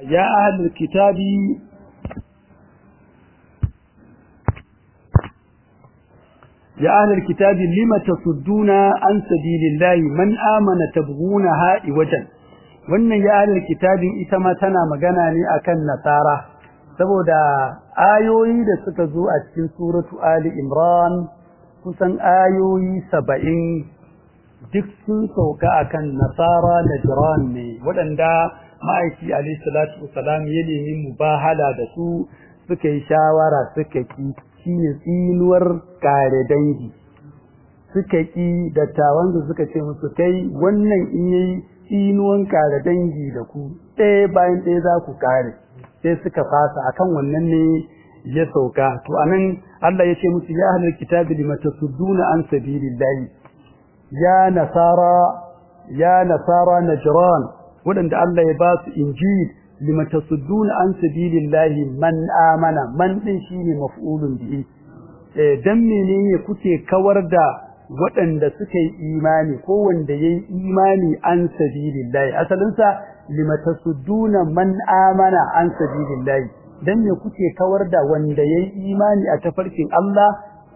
ya ahlul kitabi يا أهل الكتاب لم تصدون عن سبيل الله من آمن تبغونها إوجا wannan ya ahlul kitabin ita ma tana magana ne akan nasara saboda ayoyi da suka zo a cikin suratu ali imran kusan ayoyi saba'in duk sun sauka akan nasara da jiran ne waɗanda ma'aiki alayhi salatu wasalam ya nemi mubahala da su suka yi shawara suka ki shine tsinuwar kare dangi suka ki dattawan da suka ce musu kai wannan in yayi tsinuwan kare dangi da ku ɗaya bayan ɗaya za ku kare sai suka fasa akan wannan ne ya sauka to anan Allah ya ce musu ya ahlul kitabi lima tasudduna an sabilillahi ya nasara ya nasara najran wadanda Allah ya ba su injil lima tasudduna an sabilillahi man amana man din shine maf'ulun bihi eh dan menene kuke kawar da waɗanda suka yi imani ko wanda yayi imani an sabilillahi asalin sa lima tasudduna man amana an sabilillahi dan me kuke kawar da wanda yayi imani a tafarkin Allah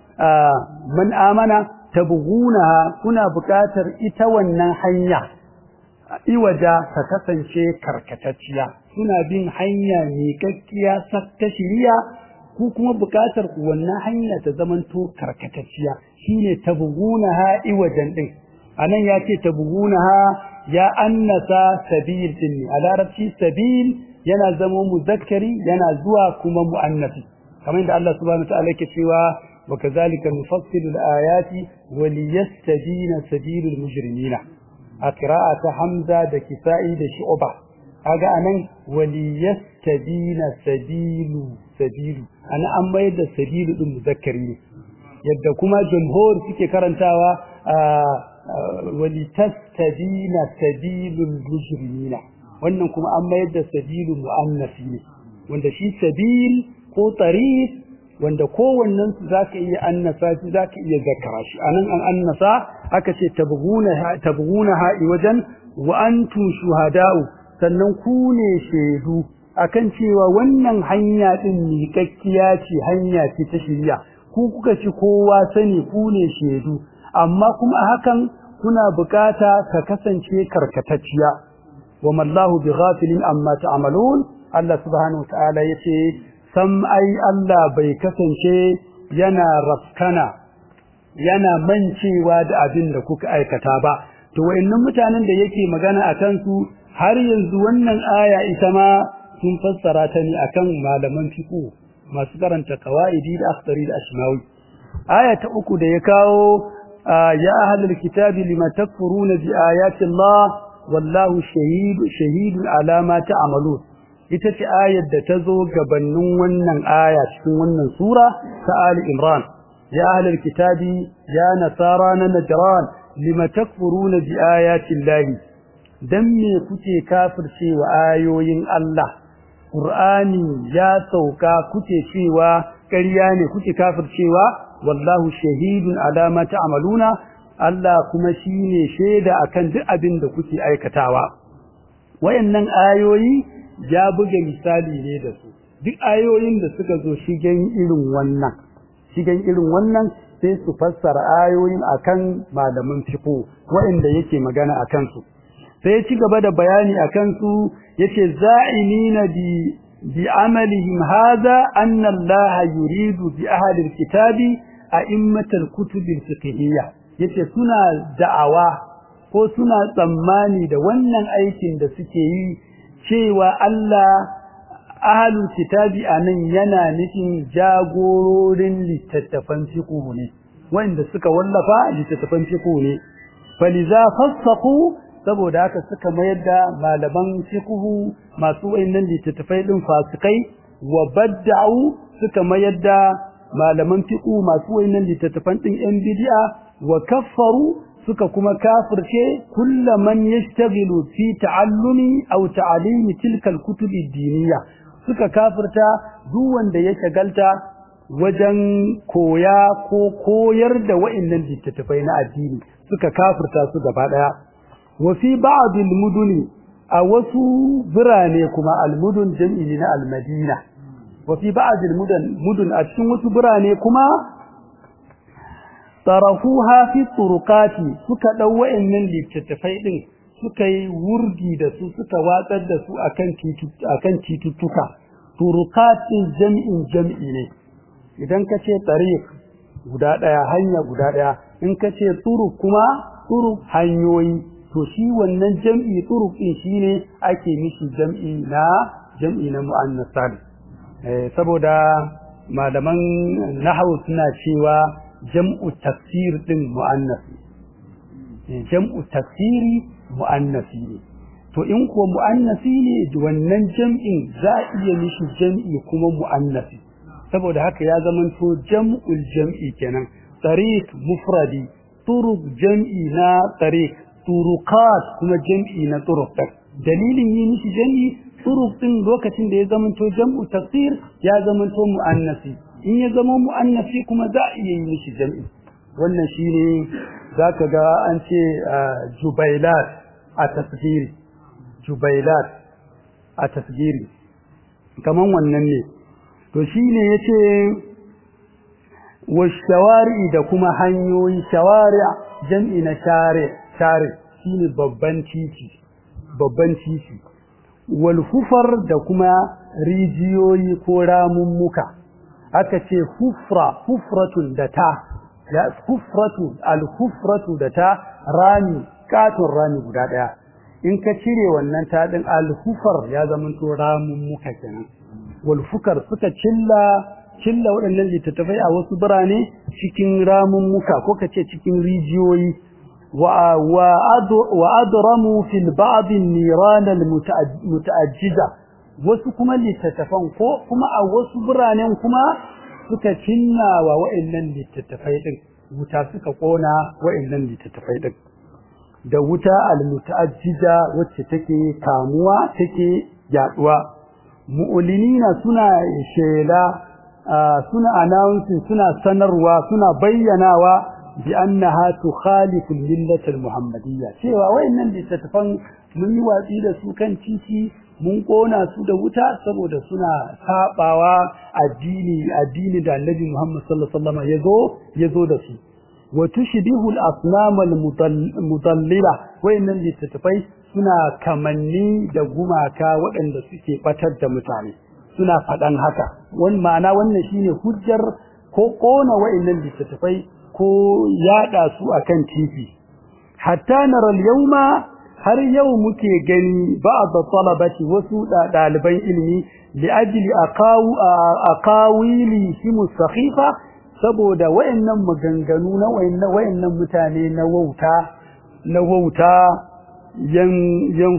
man amana tabghuna kuna buƙatar ita wannan hanya iwaja ta kasance karkatacciya suna bin hanya mai kakkiya ta shiriya ku kuma buƙatar ku wannan hanya ta zamanto karkatacciya shine tabghunaha iwajan din anan yace tabghunaha ya annasa sabil din a larabci sabil yana zama muzakkari yana zuwa kuma muannasi kamar da Allah subhanahu wa ta'ala yake cewa wa kazalika nufassilu al-ayati wa liyastabina sabilul mujrimina a ta Hamza da Kisa'i da Shu'ba kaga anan waliyastabina sabilu sabilu ana an mai da sabilu din muzakkari ne yadda kuma jumhur suke karantawa walitastabina sabilul mujrimina wannan kuma an mai da sabilu muannasi ne wanda shi sabil ko tariq wanda kowannen su zaka iya annasa shi zaka iya zakara shi anan an annasa aka ce tabghuna tabghuna ha'i wajen wa antum shuhada'u sannan ku ne shedu akan cewa wannan hanya din miƙakkiya ce hanya ce ta shiriya ku kuka ci kowa sani ku ne shedu amma kuma hakan kuna bukata ka kasance karkatacciya wa mallahu bighafilin amma ta'malun Allah subhanahu wa ta'ala yace sam ai Allah bai kasance yana rafkana yana mancewa da abin da kuka aikata ba to wayannan mutanen da yake magana akan su har yanzu wannan aya ita ma sun fassara ta ne akan malaman fiqh masu karanta qawaidi da akhdari da ashmawi aya ta uku da ya kawo ya ahlul kitabi lima takfuruna bi ayati Allah wallahu shahid shahidun ala ma ta'malun ita ce ayar da ta zo gabanin wannan aya cikin wannan sura ta Ali Imran ya ahlul kitabi ya nasara na najran lima takfuruna bi ayati llahi dan me kuke kafircewa ayoyin Allah Qur'ani ya sauka kuke cewa ƙarya ne kuke kafircewa wallahu shahidun ala ma ta'maluna Allah kuma shine shaida akan duk abin da kuke aikatawa wayannan ayoyi ya buga misali ne da su duk ayoyin da suka zo shigen irin wannan shigen irin wannan sai su fassara ayoyin akan malaman fiqh wanda yake magana akan su sai ya ci gaba da bayani akan su yace za'imina bi bi amalihim hadha anna Allah yuridu bi ahli alkitabi a'immatal kutub alfiqhiyya yace suna da'awa ko suna tsammani da wannan aikin da suke yi cewa Allah ahlul kitabi anan yana nufin jagororin littattafan fiqh ne wanda suka wallafa littattafan fiqh ne faliza fassaqu saboda haka suka mayar da malaman fiqh masu wayannan littattafai din fasikai wa badda'u suka mayar da malaman fiqh masu wayannan littattafan din yan bid'a wa kaffaru suka kuma kafirce kullaman yashtaghilu fi ta'allumi aw ta'limi tilka al-kutub ad-diniyya suka kafirta duk wanda ya shagalta wajen koya ko koyar da wa'annan littattafai na addini suka kafirta su gaba daya wa fi ba'd al-muduni a wasu birane kuma almudun jam'i na almadina wa fi ba'd almudan mudun a cikin wasu birane kuma tarafuha fi turuqati suka dau wa'annan littattafai din suka yi wurgi da su suka watsar da su akan akan tituttuka turuqatin jam'in jam'i ne idan ka ce tariq guda daya hanya guda daya in ka ce turuq kuma turuq hanyoyi to shi wannan jam'i turuq din shine ake mishi jam'i na jam'i na muannas salim eh saboda malaman nahwu suna cewa jam'u tafsir din muannas jam'u tafsiri muannasi ne to in ko muannasi ne wannan jam'in za a iya mishi jam'i kuma muannasi saboda haka ya zamanto jam'ul jam'i kenan tariq mufradi turuq jam'i na tariq turuqat kuma jam'i na turuq dalilin yi mishi jam'i turuq din lokacin da ya zamanto jam'u tafsir ya zamanto muannasi in ya zama muannasi kuma za a iya yi mishi jam'i wannan shine zaka ga an ce jubailat a tasgiri jubailat a tasgiri kaman wannan ne to shine yace wa shawari da kuma hanyoyi shawari jam'i na share share shine babban titi babban titi wal hufar da kuma rijiyoyi ko ramummuka aka ce hufra hufratun da ta ya hufratu al hufratu da ta rami katon rami guda daya in ka cire wannan ta din al hufar ya zama to ramummuka kenan wal fukar suka cilla cilla waɗannan littattafai a wasu birane cikin ramummuka ko kace cikin rijiyoyi wa wa adramu fil ba'd an-niran al-muta'ajjida wasu kuma littattafan ko kuma a wasu biranen kuma suka cinna wa wa'annan littattafai din wuta suka kona wa'annan littattafai din da wuta al-muta'ajjida wacce take kamuwa take yaduwa mu'linina suna shela suna announcing suna sanarwa suna bayyanawa bi annaha tukhalifu al-millata al-muhammadiyya cewa wayannan littattafan mun yi watsi da su kan titi mun kona su da wuta saboda suna sabawa addini addini da Annabi Muhammad sallallahu alaihi wasallam yazo yazo da su wa tushbihu al-asnam al-mudallila wayannan littattafai suna kamanni da gumaka waɗanda suke batar da mutane suna faɗan haka wani ma'ana wannan shine hujjar ko kona wayannan littattafai ko yada su akan titi hatta nara al-yawma har yau muke gani ba'd talabati wasu daliban ilimi li ajli aqawu aqawili shi mustakhifa saboda wayannan maganganu na wayannan wayannan mutane na wauta na wauta yan yan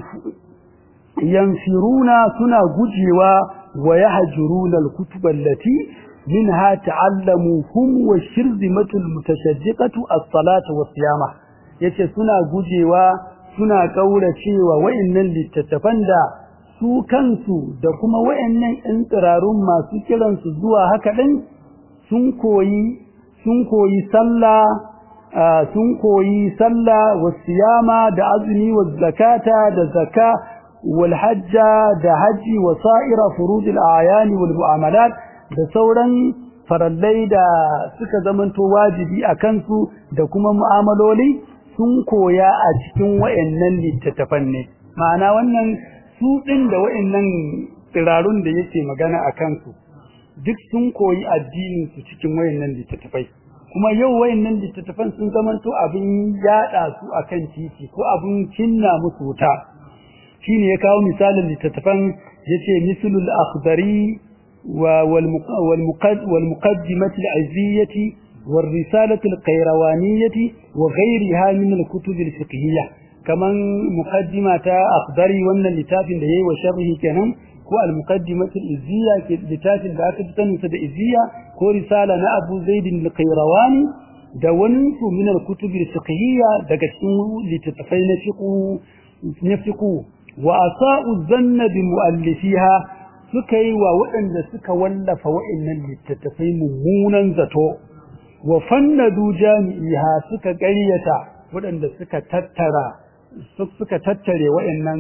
yanfiruna suna gujewa wa yahjuruna al-kutub allati minha ta'allamu hum wa shirzimatul mutashaddiqatu as-salatu was-siyama yace suna gujewa suna kaura cewa wayannan littattafan da su kansu da kuma wayannan ɗin tsirarun masu kiransu zuwa haka ɗin sun koyi sun koyi sallah sun koyi sallah wa siyama da azumi wa zakata da zaka wal hajja da haji wa sa'ira furudil ayani wal mu'amalat da sauran farallai da suka zamanto wajibi a kansu da kuma mu'amaloli sun koya a cikin wayannan littattafan ne ma'ana wannan su din da wayannan tsirarun da yake magana a kansu duk sun koyi addinin su cikin wayannan littattafai kuma yau wayannan littattafan sun zamanto abin yada su akan titi ko abin cinna musu wuta shine ya kawo misalin littattafan yace mislul akhdari wa wal muqaddimah al aziyyati والرسالة القيروانية وغيرها من الكتب الفقهية كمان مقدمة أخضري وأن اللتاف اللي وشره كنم هو المقدمة الإزية لتاف اللي أكتبتن سد إزية هو رسالة أبو زيد القيرواني دونت من الكتب الفقهية دقشتم لتتفين فقه نفقه وأساء الظن بمؤلفيها سكي ووئن سك ولف وإن لتتفين ممونا زتو wa fannadu jami'iha suka ƙaryata waɗanda suka tattara suka tattare waɗannan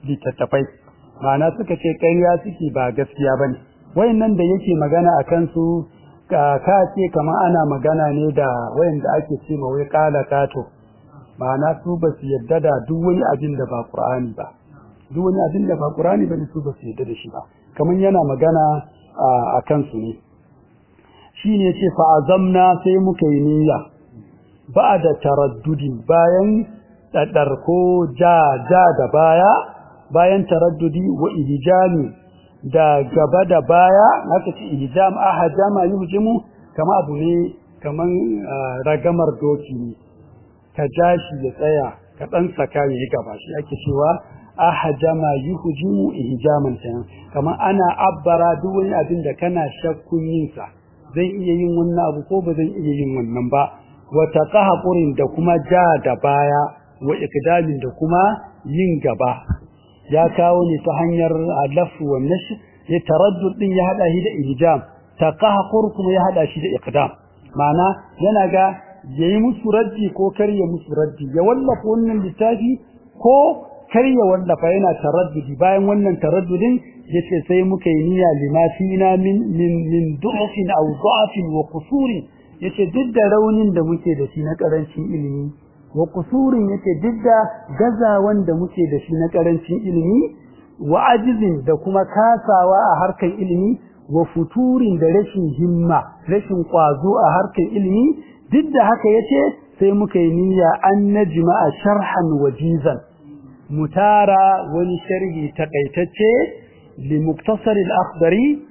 littattafai ma'ana suka ce ƙarya suke ba gaskiya bane wayannan da yake magana akan su ka ce kamar ana magana ne da wayanda ake ce ma wai kala kato ma'ana su ba su yadda da duk wani abin da ba Qur'ani ba duk wani abin da ba Qur'ani ba su ba su yadda da shi ba kamar yana magana a kansu ne shine yace fa azamna sai muka yi niyya ba'da taraddudin bayan ko ja ja da baya bayan taraddudi wa ihjami da gaba da baya haka ce ihjam ahjama yuhjimu kama abu ne kaman ragamar doki ne ka jashi ya tsaya ka dan saka ya gaba shi ake cewa ahjama yuhjimu ihjaman kenan kaman ana abbara duk wani abin da kana shakkun yin sa zan iya yin wannan abu ko ba zan iya yin wannan ba wa taqahqurin da kuma ja da baya wa iqdamin da kuma yin gaba ya kawo ne ta hanyar alafu wa nash ya taraddud din ya hada shi da ihjam taqahqur kuma ya hada shi da iqdam ma'ana yana ga yayi musu raddi ko karya musu raddi ya wallafa wannan littafi ko karya wallafa yana taraddudi bayan wannan taraddudin yace sai muka yi niyya limafina min min min du'fin aw da'fin wa qusurin yace duk da raunin da muke da shi na karancin ilimi wa kusurin yake didda gazawan da muke da shi na karancin ilimi wa ajizin da kuma kasawa a harkan ilimi wa futurin da rashin himma rashin kwazo a harkan ilimi duk da haka yace sai muka yi niyya an najma'a sharhan wajizan mutara wani sharhi takaitacce li muktasar al-akhdari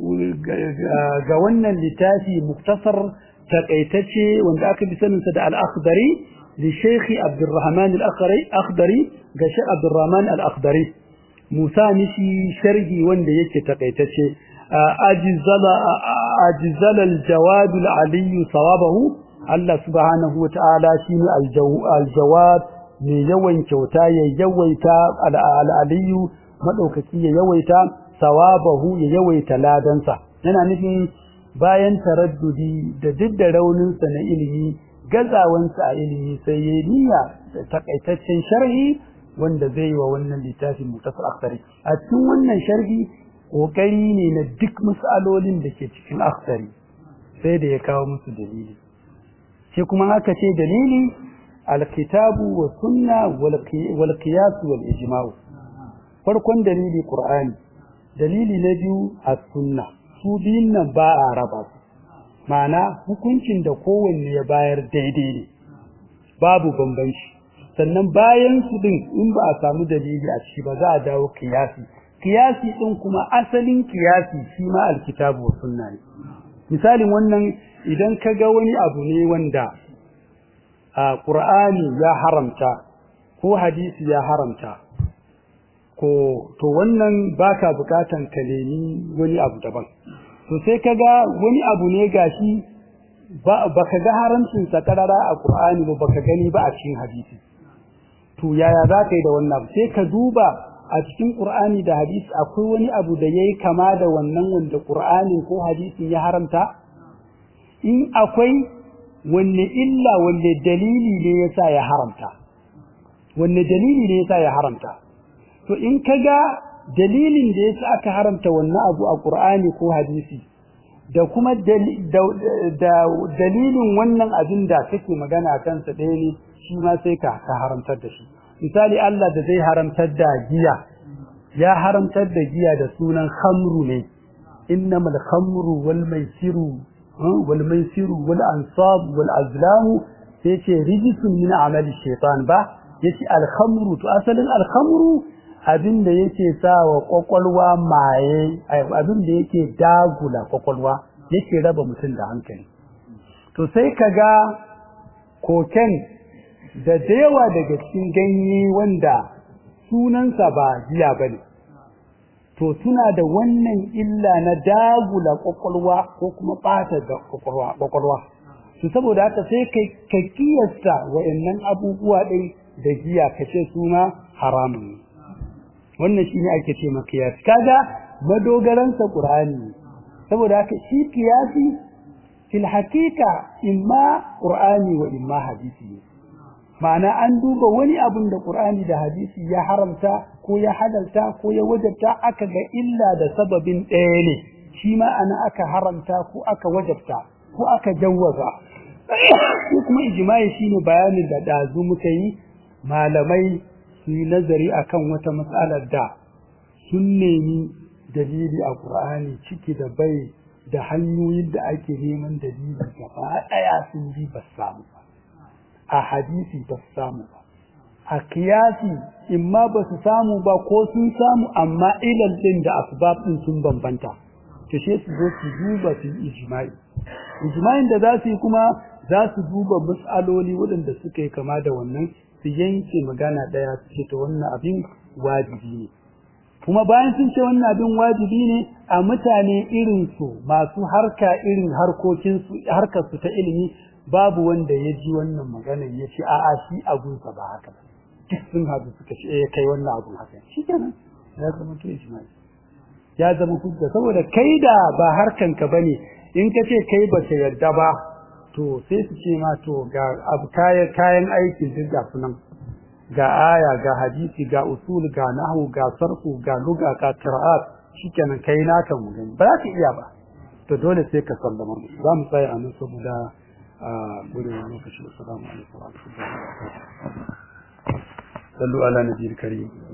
ga wannan littafi muktasar takaitacce wanda aka bi saninsa da al-akhdari لشيخ عبد الرحمن الأخضري أخضري قشاء عبد الرحمن الأخضري موسى نشي شرقي وند يكي تقيتشي أجزل, أجزل الجواد العلي صوابه الله سبحانه وتعالى شين الجو الجواد من يوين كوتا يويتا العلي مدوكتي يويتا صوابه يويتا لا دنسا yana nufin bayan taraddudi da duk da rauninsa na ilimi gazawansa a ilimi sai ya niyya da takaitaccen sharhi wanda zai yi wa wannan littafin mutasar akhari a cikin wannan sharhi kokari ne na duk mas'alolin da ke cikin akhari sai da ya kawo musu dalili sai kuma aka ce dalili alkitabu wa sunna wal qiyas wal ijma'u farkon dalili qur'ani dalili na biyu as-sunna su biyun nan ba a raba su ma'ana hukuncin da kowanne ya bayar daidai ne babu bambanci sannan bayan su din in ba a samu dalili a ciki ba za a dawo kiyasi kiyasi din kuma asalin kiyasi shi ma alkitabu wa sunna ne misalin wannan idan ka ga wani abu ne wanda a qur'ani ya haramta ko hadisi ya haramta ko to wannan baka bukatan ka nemi wani abu daban to sai kaga wani abu ne gashi ba baka ga haramcin sa karara a Qur'ani ba baka gani ba a cikin hadisi to yaya za ka yi da wannan sai ka duba a cikin Qur'ani da hadisi akwai wani abu da yayi kama da wannan wanda Qur'ani ko hadisin ya haramta in akwai wanne illa wanne dalili ne yasa ya haramta wanne dalili ne yasa ya haramta to in kaga dalilin da yasa aka haramta wannan abu a Qur'ani ko hadisi da kuma dalilin wannan abin da kake magana kansa ɗaya ne shi ma sai ka ka haramtar da shi misali Allah da zai haramtar da giya ya haramtar da giya da sunan khamru ne innamal khamru wal maisiru wal maisiru wal ansab wal azlam sai ce rijisun min amali shaytan ba yace al khamru to asalin al khamru abin da yake sa wa kwakwalwa maye abin da yake dagula kwakwalwa yake raba mutum da hankali to sai kaga koken da yawa daga cikin ganye wanda sunansa ba giya bane to suna da wannan illa na dagula kwakwalwa ko kuma bata da kwakwalwa kwakwalwa to saboda haka sai kai ka kiyasta wayannan abubuwa din da giya kace suna haramun ne wannan shine ake ce maka kiyasi kaga madogaran sa qur'ani saboda haka shi kiyasi fil haqiqa imma qur'ani wa imma hadisi ma'ana an duba wani abin da Qur'ani da hadisi ya haramta ko ya halalta ko ya wajabta aka ga illa da sababin ɗaya ne shi ma ana aka haramta ko aka wajabta ko aka jawwaza ko kuma ijma'i shine bayanin da dazu muka yi malamai su yi nazari akan wata matsalar da sun nemi dalili a Qur'ani ciki da bai da hanyoyin da ake neman dalili gaba ɗaya sun bi ba samu ba a hadisi ba su samu ba a kiyasi in ma ba su samu ba ko sun samu amma ilal din da asbab din sun bambanta to she su zo su duba su yi ijma'i ijma'in da za su yi kuma za su duba mas'aloli waɗanda suka yi kama da wannan su yanke magana ɗaya su ce to wannan abin wajibi ne kuma bayan sun ce wannan abin wajibi ne a mutane irin su masu harka irin harkokin su harkar su ta ilimi babu wanda ya ji wannan magana ya ce a'a shi abunsa ba haka ba duk sun haɗu suka ce eh kai wannan abun haka shi kenan ya zama to ijma'i ya zama hujja saboda kai da ba harkan ka bane in ka ce kai ba ka yarda ba to sai su ce ma to ga abu kayan kayan aikin duk ga sunan ga aya ga hadisi ga usul ga nahwu ga sarfu ga lugha ga qira'at shikenan kai naka mu gani ba za ka iya ba to dole sai ka sallama za mu tsaya a nan saboda a gudun lokaci assalamu alaikum wa rahmatullahi wa barakatuh sallu ala nabiyil karim